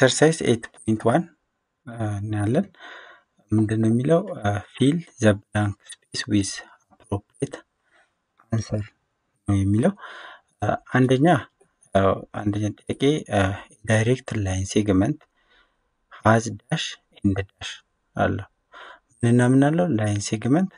ኤክሰርሳይዝ ኤት ፖይንት ዋን እናያለን። ምንድን ነው የሚለው ፊል ዘ ብላንክ ስፔስ ዊዝ አፕሮፕሬት አንሰር ነው የሚለው። አንደኛ አንደኛ ጥያቄ ዳይሬክት ላይን ሴግመንት ሀዝ ዳሽ ኤንድ ዳሽ አለው። ምንና ምን አለው? ላይን ሴግመንት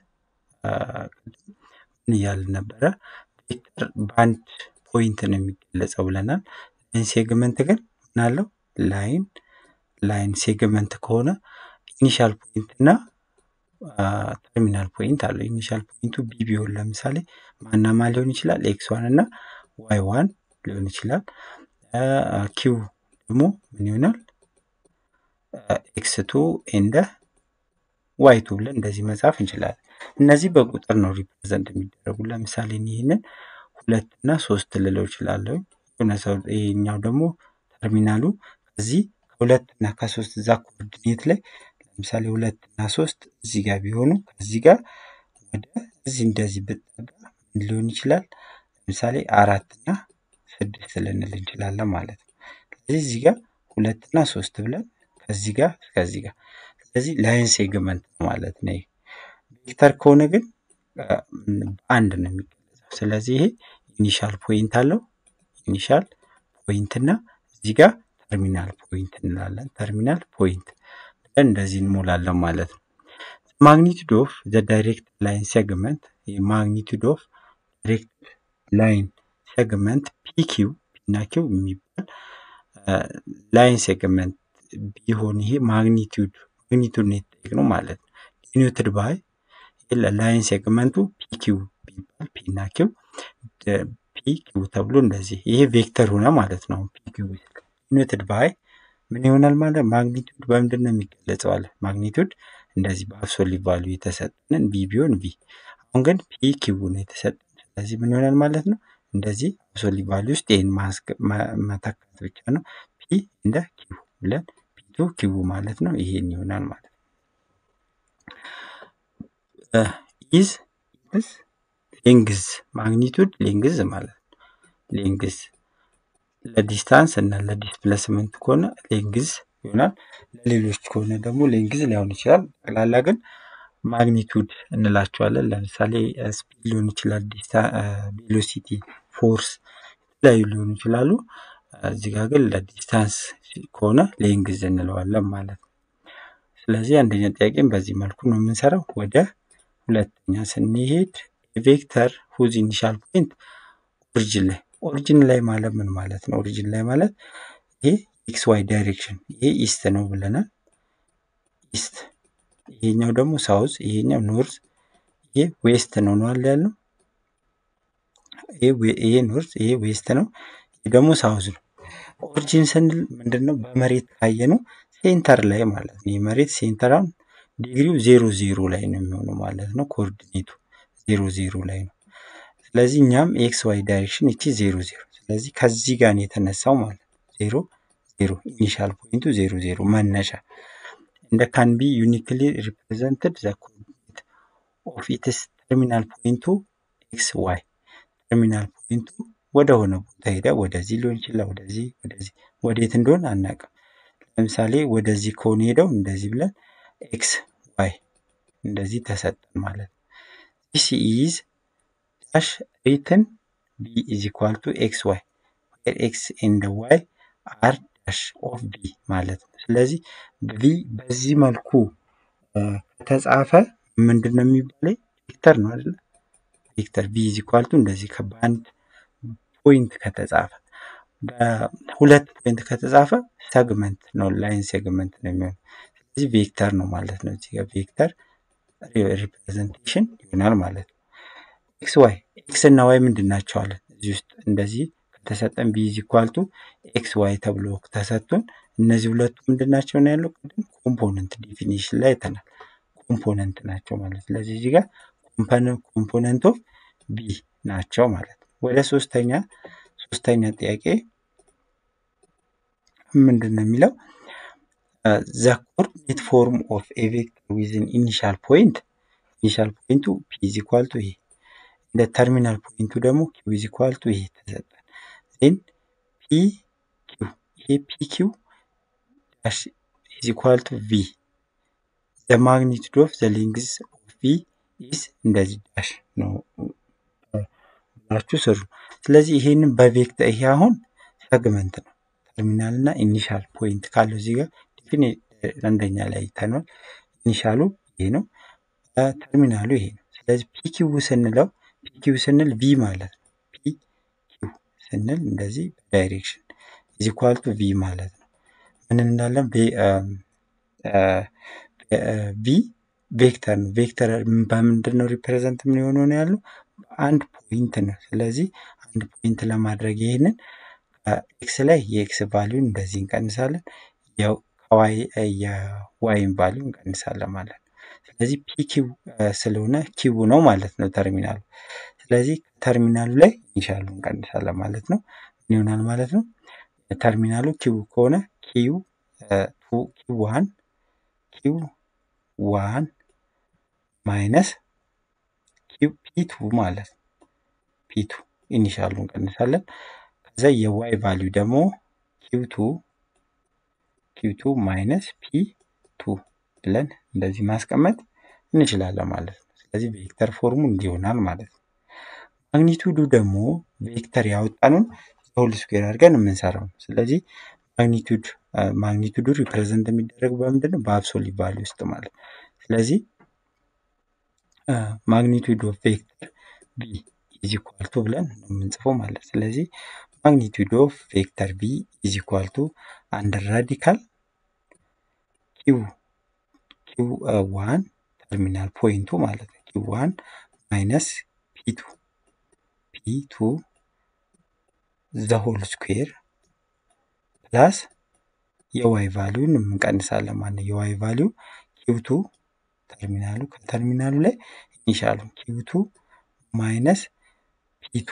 ምን እያልን ነበረ? ቬክተር በአንድ ፖይንት ነው የሚገለጸው ብለናል። ላይን ሴግመንት ግን ምን አለው? ላይን ላይን ሴግመንት ከሆነ ኢኒሻል ፖይንት እና ተርሚናል ፖይንት አለው። ኢኒሻል ፖይንቱ ቢ ቢሆን ለምሳሌ ማና ማ ሊሆን ይችላል? ኤክስ ዋን እና ዋይ ዋን ሊሆን ይችላል። ኪው ደግሞ ምን ይሆናል? ኤክስ ቱ ኤንደ ዋይ ቱ ብለን እንደዚህ መጻፍ እንችላለን። እነዚህ በቁጥር ነው ሪፕሬዘንት የሚደረጉ። ለምሳሌ ይህንን ሁለት እና ሶስት ልለው እችላለሁ። የሆነ ሰው ይሄኛው ደግሞ ተርሚናሉ ከዚህ ከሁለት እና ከሶስት እዛ ኮኦርዲኔት ላይ ለምሳሌ ሁለት እና ሶስት እዚህ ጋር ቢሆኑ ከዚህ ጋር ወደ እዚህ እንደዚህ ብጠጋ ምን ሊሆን ይችላል? ለምሳሌ አራት እና ስድስት ልንል እንችላለን ማለት ነው። ስለዚህ እዚህ ጋር ሁለት እና ሶስት ብለን ከዚህ ጋር እስከዚህ ጋር ስለዚህ ላይን ሴግመንት ነው ማለት ነው። ቬክተር ከሆነ ግን በአንድ ነው የሚገለጸው። ስለዚህ ይሄ ኢኒሻል ፖይንት አለው። ኢኒሻል ፖይንት እና እዚህ ጋር ተርሚናል ፖይንት እንላለን። ተርሚናል ፖይንት ብለን እንደዚህ እንሞላለን ማለት ነው። ማግኒቱድ ኦፍ ዘ ዳይሬክት ላይን ሴግመንት ማግኒቱድ ኦፍ ዳይሬክት ላይን ሴግመንት ፒኪው ፒና ኪው የሚባል ላይን ሴግመንት ቢሆን ይሄ ማግኒቱድ ማግኒቱድ ነው የተጠየቅነው ማለት ነው። ዲኖትድ ባይ ላይን ሴግመንቱ ፒኪው ቢባል ፒና ኪው ፒኪው ተብሎ እንደዚህ ይሄ ቬክተር ሆነ ማለት ነው። ፒኪው ዲኖትድ ባይ ምን ይሆናል ማለት ማግኒቱድ በምንድን ነው የሚገለጸው አለ። ማግኒቱድ እንደዚህ በአብሶሊት ቫሉ የተሰጠንን ቢ ቢሆን ቢ፣ አሁን ግን ፒ ኪው ነው የተሰጠን። ስለዚህ ምን ይሆናል ማለት ነው እንደዚህ አብሶሊት ቫሉ ውስጥ ይህን መተካት ብቻ ነው። ፒ እንደ ኪው ብለን ፒቱ ኪው ማለት ነው። ይሄን ይሆናል ማለት ነው። ኢዝ ኢዝ ሌንግዝ ማግኒቱድ ሌንግዝ ማለት ነው። ሌንግዝ ለዲስታንስ እና ለዲስፕሌስመንት ከሆነ ሌንግዝ ይሆናል። ለሌሎች ከሆነ ደግሞ ሌንግዝ ሊሆን ይችላል። ጠቅላላ ግን ማግኒቱድ እንላቸዋለን። ለምሳሌ ስፒድ ሊሆን ይችላል፣ ቬሎሲቲ፣ ፎርስ የተለያዩ ሊሆኑ ይችላሉ። እዚህ ጋር ግን ለዲስታንስ ከሆነ ሌንግዝ እንለዋለን ማለት ነው። ስለዚህ አንደኛ ጥያቄም በዚህ መልኩ ነው የምንሰራው። ወደ ሁለተኛ ስንሄድ ቬክተር ሁዝ ኢኒሻል ፖይንት ኦሪጅን ላይ ኦሪጅን ላይ ማለት ምን ማለት ነው? ኦሪጅን ላይ ማለት ይሄ ኤክስ ዋይ ዳይሬክሽን ይሄ ኢስት ነው ብለናል። ኢስት ይሄኛው ደግሞ ሳውዝ፣ ይሄኛው ኖርዝ፣ ይሄ ዌስት ነው ነው አለ ያልነው። ይሄ ኖርዝ፣ ይሄ ዌስት ነው፣ ይሄ ደግሞ ሳውዝ ነው። ኦሪጂን ስንል ምንድን ነው? በመሬት ካየ ነው ሴንተር ላይ ማለት ነው። የመሬት ሴንተራን ዲግሪው ዜሮ ዜሮ ላይ ነው የሚሆነው ማለት ነው። ኮኦርዲኔቱ ዜሮ ዜሮ ላይ ነው። ስለዚህ እኛም ኤክስ ዋይ ዳይሬክሽን እቺ ዜሮ ዜሮ፣ ስለዚህ ከዚህ ጋር ነው የተነሳው ማለት ነው። ዜሮ ዜሮ ኢኒሻል ፖይንቱ ዜሮ ዜሮ መነሻ እንደ ካን ቢ ዩኒክሊ ሪፕሬዘንትድ ዘ ኮኦርዲኔት ኦፍ ኢትስ ተርሚናል ፖይንቱ ኤክስ ዋይ ተርሚናል ፖይንቱ ወደ ሆነ ቦታ ሄደ። ወደዚህ ሊሆን ይችላል፣ ወደዚህ ወደዚህ፣ ወዴት እንደሆነ አናውቅም። ለምሳሌ ወደዚህ ከሆነ ሄደው እንደዚህ ብለን ኤክስ ዋይ እንደዚህ ተሰጠን ማለት ነው። ዲስ ኢዝ ዳሽ ሪትን ቢ ኢዝ ኢኳል ቱ ኤክስ ዋይ ዌር ኤክስ ኤንድ ዋይ አር ዳሽ ኦፍ ቢ ማለት ነው። ስለዚህ ቢ በዚህ መልኩ ከተጻፈ ምንድን ነው የሚባለው? ቬክተር ነው አይደለ? ቬክተር ቢ ኢዝ ኢኳል ቱ እንደዚህ በአንድ ፖይንት ከተጻፈ በሁለት ፖይንት ከተጻፈ ሰግመንት ነው፣ ላይን ሴግመንት ነው የሚሆነው። ስለዚህ ቬክተር ነው ማለት ነው። እዚህ ጋር ቬክተር ሪፕሬዘንቴሽን ይሆናል ማለት ነው። ኤክስ ዋይ ኤክስ እና ዋይ ምንድን ናቸው አለን እዚህ ውስጥ እንደዚህ ከተሰጠን ቢ ኢዝ ኢኳል ቱ ኤክስ ዋይ ተብሎ ተሰጥቶን እነዚህ ሁለቱ ምንድን ናቸው ነው ያለው ቅድም ኮምፖነንት ዲፊኒሽን ላይ አይተናል። ኮምፖነንት ናቸው ማለት ስለዚህ እዚህ ጋር ኮምፖነንት ኦፍ ቢ ናቸው ማለት ነው። ወደ ሶስተኛ ሶስተኛ ጥያቄ ምንድን ነው የሚለው ዘ ኮኦርዲኔት ፎርም ኦፍ ኤ ቬክተር ዊዝን ኢኒሻል ፖይንት ኢኒሻል ፖይንቱ ፒ ኢዝ ኢኳል ቱ ይሄ እንደ ተርሚናል ፖይንቱ ደግሞ ኪው ኢዝ ኢኳል ቱ ይሄ ተሰጠን ዜን ፒ ኪው ይሄ ፒ ኪው ዳሽ ኢዝ ኢኳል ቱ ቪ ዘ ማግኒቱድ ኦፍ ዘ ሌንግዝ ኦፍ ቪ ኢዝ እንደዚህ ዳሽ ነው ብላችሁ ስሩ። ስለዚህ ይሄንን በቬክተር ይሄ አሁን ሰግመንት ነው። ተርሚናል እና ኢኒሻል ፖይንት ካለው እዚህ ጋር ዲፊኒ አንደኛ ላይ አይተነዋል። ኢኒሻሉ ይሄ ነው፣ ተርሚናሉ ይሄ ነው። ስለዚህ ፒኪው ስንለው ፒኪው ስንል ቪ ማለት ነው። ፒኪው ስንል እንደዚህ ዳይሬክሽን ኢዝ ኢኳል ቱ ቪ ማለት ነው። ምን እንዳለን ቪ ቬክተር ነው። ቬክተር በምንድን ነው ሪፕሬዘንት ምን የሆነው ነው ያለው አንድ ፖይንት ነው። ስለዚህ አንድ ፖይንት ለማድረግ ይሄንን ኤክስ ላይ የኤክስ ቫሊዩን እንደዚህ እንቀንሳለን፣ ያው ከዋይ የዋይን ቫሊዩ እንቀንሳለን ማለት ነው። ስለዚህ ፒ ኪው ስለሆነ ኪው ነው ማለት ነው ተርሚናሉ። ስለዚህ ተርሚናሉ ላይ ኢኒሻሉ እንቀንሳለን ማለት ነው። ምን ይሆናል ማለት ነው? ተርሚናሉ ኪው ከሆነ ኪው ኪው ዋን ኪው ዋን ማይነስ ኪው ፒ ቱ ማለት ነው። ፒ ቱ ኢኒሻሉ እንቀንሳለን። ከዛ የዋይ ቫሊዩ ደግሞ ኪው ቱ ኪው ቱ ማይነስ ፒ ቱ ብለን እንደዚህ ማስቀመጥ እንችላለን ማለት ነው። ስለዚህ ቬክተር ፎርሙ እንዲሆናል ማለት ነው። ማግኒቱዱ ደግሞ ቬክተር ያወጣኑን ሆል ስኩዌር አድርገን የምንሰራው ነው። ስለዚህ ማግኒቱድ ማግኒቱዱ ሪፕሬዘንት የሚደረግ በምንድን ነው? በአብሶሊት ቫሊዩ ውስጥ ማለት ነው። ስለዚህ ማግኒቱድ ኦፍ ቬክተር ቢ ኢዝ ኢኳል ቱ ብለን ነው የምንጽፈው ማለት ስለዚህ ማግኒቱድ ኦፍ ቬክተር ቢ ኢዝ ኢኳል ቱ አንደር ራዲካል ኪው ኪው ዋን ተርሚናል ፖይንቱ ማለት ነው ኪው ዋን ማይነስ ፒ ቱ ፒ ቱ ዘ ሆል ስኩዌር ፕላስ የዋይ ቫሊዩን እንቀንሳለን ማለት ነው። የዋይ ቫሊዩ ኪውቱ ተርሚናሉ ከተርሚናሉ ላይ ኢኒሻሉ ኪውቱ ማይነስ ፒቱ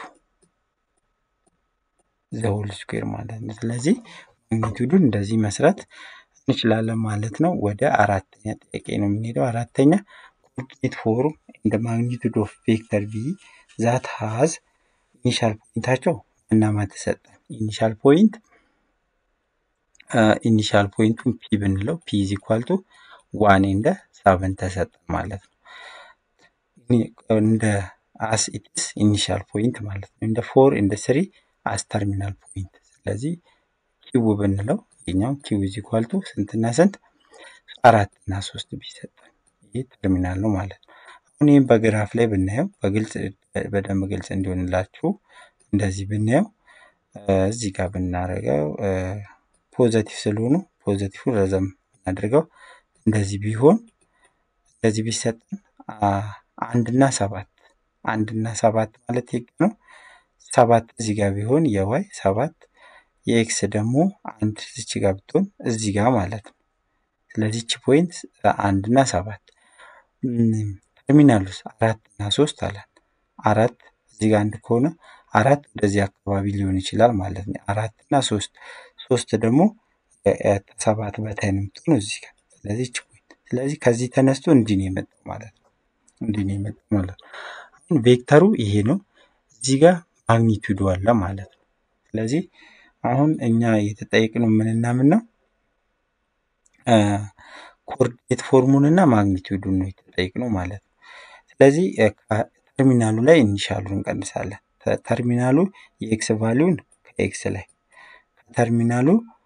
ዘ ሆል ስኩዌር ማለት ነው። ስለዚህ ማግኒቱዱን እንደዚህ መስራት እንችላለን ማለት ነው። ወደ አራተኛ ጥያቄ ነው የምንሄደው። አራተኛ ኮኦርዲኔት ፎርም እንደ ማግኒቱድ ኦፍ ቬክተር ቪ ዛት ሃዝ ኢኒሻል ፖይንታቸው እናማ ተሰጠን ኢኒሻል ፖይንት ኢኒሻል ፖይንቱን ፒ ብንለው ፒ ኢዝ ኢኳል ቱ ዋን እንደ ሰቨን ተሰጠን ማለት ነው። እንደ አስ ኢትስ ኢኒሻል ፖይንት ማለት ነው። እንደ ፎር እንደ ስሪ አስ ተርሚናል ፖይንት። ስለዚህ ኪው ብንለው የኛው ኪው ኢዝ ኢኳል ቱ ስንትና ስንት አራት እና ሶስት ቢሰጠን ይህ ተርሚናል ነው ማለት ነው። አሁን ይህም በግራፍ ላይ ብናየው በግልጽ በደንብ ግልጽ እንዲሆንላችሁ እንደዚህ ብናየው እዚህ ጋር ብናደርገው ፖዘቲቭ ስለሆኑ ፖዘቲቭን ረዘም እናድርገው። እንደዚህ ቢሆን እንደዚህ ቢሰጠን አንድና ሰባት አንድና ሰባት ማለት የግ ነው። ሰባት እዚህ ጋር ቢሆን የዋይ ሰባት የኤክስ ደግሞ አንድ እዚህ ጋር ብትሆን እዚህ ጋር ማለት ነው። ስለዚህ ቺ ፖይንት አንድና ሰባት ተርሚናሉስ አራት እና ሶስት አለን። አራት እዚህ ጋር አንድ ከሆነ አራት ወደዚህ አካባቢ ሊሆን ይችላል ማለት ነው። አራት እና ሶስት ሶስት ደግሞ ሰባት በታይ ነው የምትሆነው እዚህ ጋር። ስለዚህ ቺ ፖይንት ስለዚህ ከዚህ ተነስቶ እንዲህ ነው የመጣው ማለት ነው። እንዲህ ነው የመጣው ማለት ነው። አሁን ቬክተሩ ይሄ ነው። እዚህ ጋር ማግኒቱዱ አለ ማለት ነው። ስለዚህ አሁን እኛ የተጠየቅነው ምንና ምን ነው? ኮኦርዲኔት ፎርሙን እና ማግኒቱዱን ነው የተጠየቅነው ማለት ነው። ስለዚህ ተርሚናሉ ላይ ኢኒሻሉን እንቀንሳለን። ተርሚናሉ የኤክስ ቫሊዩን ከኤክስ ላይ ከተርሚናሉ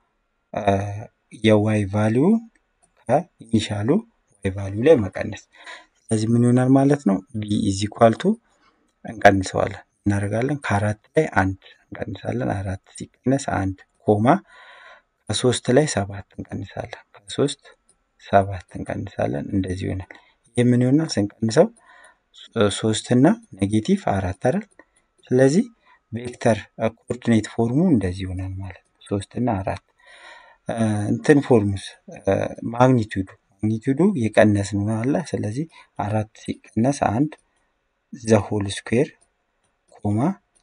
የዋይ ቫሊዩን ከኢኒሻሉ ዋይ ቫሊዩ ላይ መቀነስ። ስለዚህ ምን ይሆናል ማለት ነው? ቢ ኢዝ ኢኳል ቱ እንቀንሰዋለን እናደርጋለን ከአራት ላይ አንድ እንቀንሳለን። አራት ሲቀነስ አንድ ኮማ ከሶስት ላይ ሰባት እንቀንሳለን። ከሶስት ሰባት እንቀንሳለን። እንደዚህ ይሆናል። ይህ ምን ይሆናል ስንቀንሰው ሶስት እና ኔጌቲቭ አራት አይደል? ስለዚህ ቬክተር ኮኦርዲኔት ፎርሙ እንደዚህ ይሆናል ማለት ነው። ሶስት እና አራት እንትን ፎርሙስ ማግኒቱዱ ማግኒቱዱ የቀነስን ነው አለ። ስለዚህ አራት ሲቀነስ አንድ ዘሆል ስኩዌር ኮማ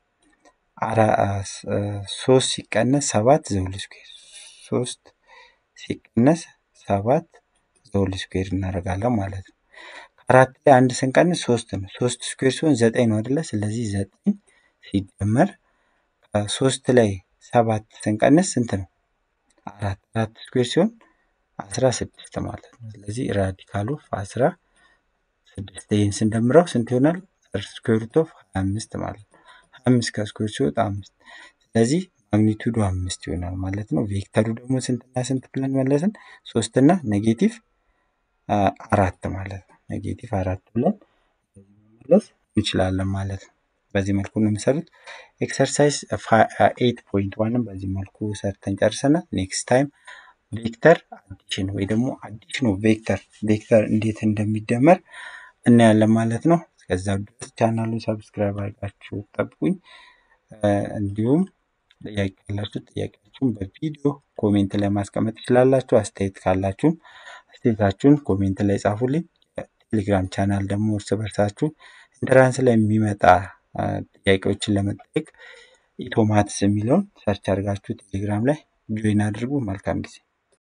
ሶስት ሲቀነስ ሰባት ዘሁል ስኩዌር ሶስት ሲቀነስ ሰባት ዘሁል ስኩዌር እናደርጋለን ማለት ነው። ከአራት ላይ አንድ ስንቀንስ ሶስት ነው። ሶስት ስኩዌር ሲሆን ዘጠኝ ነው አይደለ? ስለዚህ ዘጠኝ ሲደመር ከሶስት ላይ ሰባት ስንቀንስ ስንት ነው? አራት አራት ስኩዌር ሲሆን አስራ ስድስት ማለት ነው። ስለዚህ ራዲካል ኦፍ አስራ ስድስት ይህን ስንደምረው ስንት ይሆናል? ስኩዌር ሩት ኦፍ ሀያ አምስት ማለት ነው። ሀያ አምስት ከስኩዌር ሲወጣ አምስት ስለዚህ ማግኒቱዱ አምስት ይሆናል ማለት ነው። ቬክተሩ ደግሞ ስንትና ስንት ብለን መለስን? ሶስትና ኔጌቲቭ አራት ማለት ነው። ኔጌቲቭ አራት ብለን መመለስ እንችላለን ማለት ነው። በዚህ መልኩ ነው የሚሰሩት። ኤክሰርሳይዝ ኤይት ፖይንት ዋንም በዚህ መልኩ ሰርተን ጨርሰናል። ኔክስት ታይም ቬክተር አዲሽን ወይ ደግሞ አዲሽኑ ቬክተር ቬክተር እንዴት እንደሚደመር እናያለን ማለት ነው። እስከዛ ድረስ ቻናሉን ሰብስክራይብ አድርጋችሁ ጠብቁኝ። እንዲሁም ጥያቄ ካላችሁ ጥያቄያችሁን በቪዲዮ ኮሜንት ላይ ማስቀመጥ ትችላላችሁ። አስተያየት ካላችሁም አስተያየታችሁን ኮሜንት ላይ ጻፉልኝ። ቴሌግራም ቻናል ደግሞ እርስ በርሳችሁ ኢንትራንስ ላይ የሚመጣ ጥያቄዎችን ለመጠየቅ ኢቶማትስ የሚለውን ሰርች አድርጋችሁ ቴሌግራም ላይ ጆይን አድርጉ። መልካም ጊዜ